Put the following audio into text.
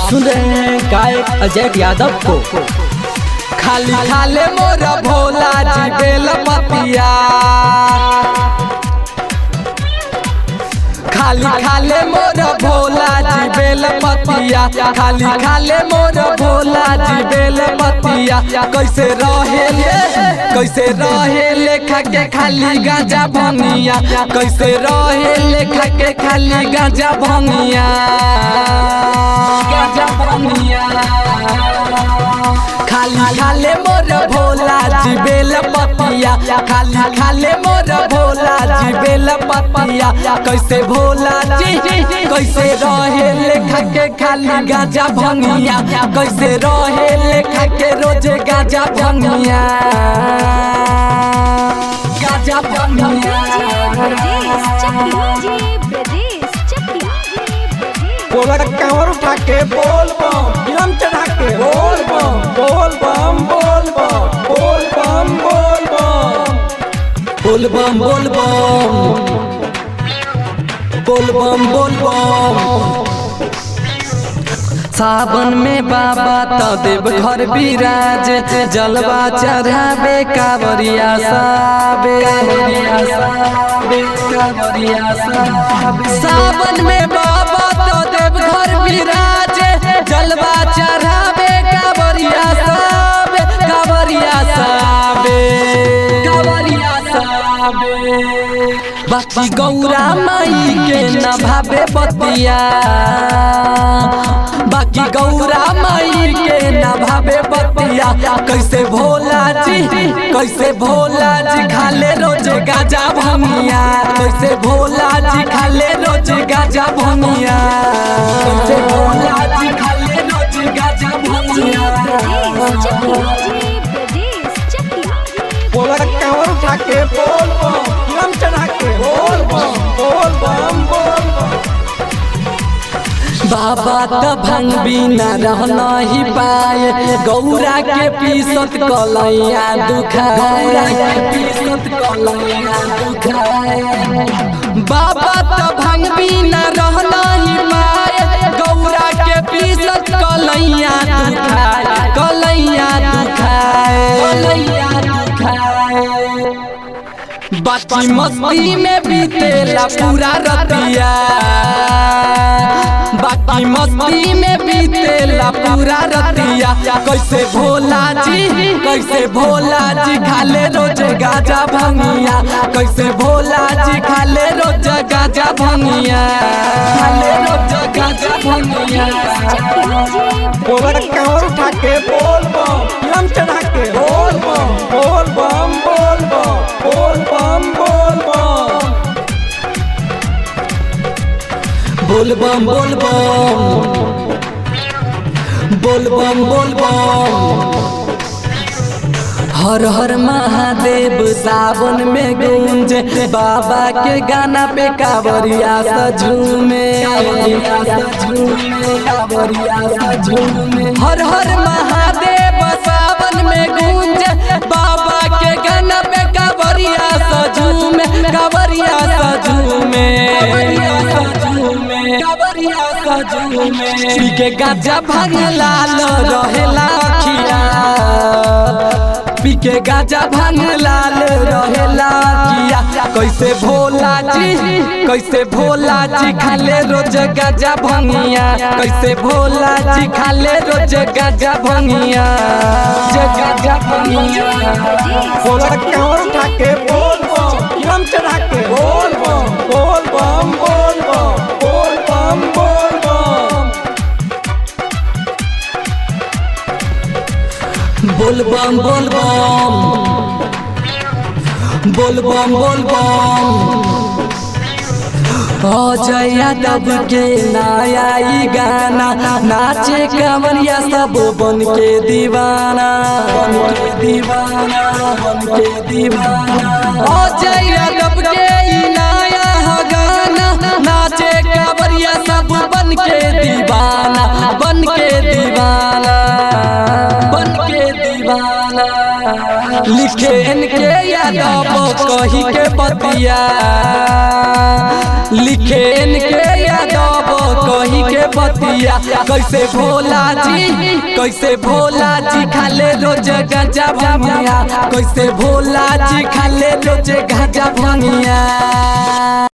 सुन रहे हैं गायक अजय यादव को खाली खाले मोर भोला जी बेल पतिया खाली खाले मोर भोला जी बेल पतिया खाली खाले मोर भोला जी बेल पतिया कैसे रहे ले कैसे रहे ले खा के खाली गांजा भंगिया कैसे रहे ले खा के खाली गांजा भंगिया गांजा भंगिया खाली खाले मोर भोला जी बेल पतिया खाली खाले मोर भोला जी बेल पतिया कैसे भोला जी कैसे रहे लेखा के खाली गाजा भंगिया कैसे रहे लेखा के रोज गाजा भंगिया गाजा भंगिया ब्रजेश चक्की ब्रजेश चक्की बोला कांवर उठा के बोल बम इलम चढ़ा के बोल बम बोल बम बोल बम बोल बम बोल बम बोल बम बोल बम बोल बम बोल बम सावन में बाबा तो देव घर विराज जलवा चढ़ावे कावरिया साबे कावरिया साबे कावरिया साबे सावन में बाबा तो देव घर विराज जलवा चढ़ावे कावरिया साबे कावरिया साबे कावरिया साबे बाकी गौरा माई के न भावे बतिया बाकी गौरा माई के न भावे बतिया कैसे भोला जी कैसे भोला जी खाले रोज गाजा भमिया कैसे भोला जी खाले रोज गाजा भमिया कैसे भोला जी खाले रोज गाजा भमिया ब्रजेश चक्की ब्रजेश चक्की बोला कांवर उठा के बोल बम इलम चढ़ा के बोल बम बोल बम बोल बम बाबा त भंग बिना रह नहीं पाए गौरा के पीसत कलैया दुखाए पीसत कलैया दुखाए बाबा त भंग बिना रह नहीं पाए गौरा के पीसत कलैया दुखाए कलैया दुखाए कलैया दुखाए बाकी मस्ती में बीतेला पूरा रतिया बाकी मस्ती में बीतेला पूरा रतिया कैसे भोला जी कैसे भोला जी खाले रोज गाजा भंगिया कैसे भोला जी खाले रोज गाजा भंगिया खाले रोज गाजा भंगिया बोला कांवर उठा के बोल बम इलम चढ़ा के बोल बम बोल बम बोल बम बोल बम बोल बम बोल बम बोल बम बोल बम बोल बम हर हर महादेव सावन में गूंज बाबा के गाना पे कावरिया सझूमे कावरिया सझूमे हर हर महादेव सावन में गूंज बाबा के गाना पे कावरिया सझूमे कावरिया सझूमे कावरिया सझूमे पी के गाजा भांग लाल रहेला अखिया पी के गाजा भांग लाल रहेला किया कैसे भोला जी कैसे भोला जी खाले रोज गाजा भंगिया कैसे भोला जी खाले रोज गाजा भंगिया जे गाजा भंगिया बोला कांवर उठा के बोल बम इलम चढ़ा के बोल बम बोल बम बोल बम बोल बम बोल बम बोल बम बोल बम बोल बम बोल बम अजय यादव के नया ई गाना नाचे कंवरिया सब बन के दीवाना बन के दीवाना बन के दीवाना अजय यादव के ई नया ह गाना नाचे कंवरिया सब बन के दीवाना बन के दीवाना बन के दीवाना लिखे इनके यादव कही के बतिया लिखे इनके यादव कही के बतिया भंगिया कैसे भोला जी कैसे भोला जी खाले रोज गाजा भंगिया कैसे भोला जी खाले रोज गाजा भंगिया